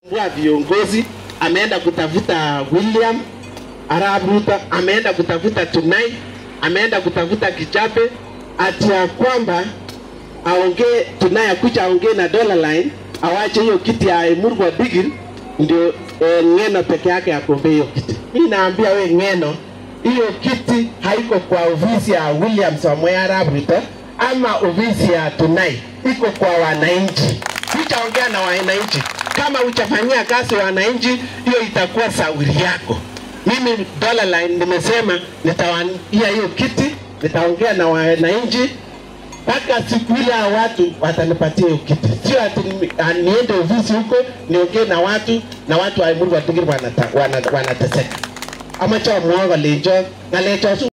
wa viongozi ameenda kutafuta William Arap Ruto, ameenda kutafuta Tunai, ameenda kutafuta Kichape, ati ya kwamba aongee Tunai akuja aongee na Dollar Line, awache hiyo kiti ya Murgwa Bigil ndio eh, Ng'eno peke yake agombee hiyo kiti. Mimi naambia we Ng'eno, hiyo kiti haiko kwa ofisi ya William Samoei Arap Ruto ama ofisi ya Tunai, iko kwa wananchi. Hujaongea na wananchi, kama hujafanyia kazi wananchi, hiyo itakuwa sauri yako. Mimi Dollar Line nimesema nitawania hiyo kiti, nitaongea na wananchi mpaka siku ile ya watu watanipatia hiyo kiti, sio ati ni- ah, niende ofisi huko niongee na watu na watu wa Emuru Watigiri wanata- wana- wanateseka ama cho muogo lenjo ngalecho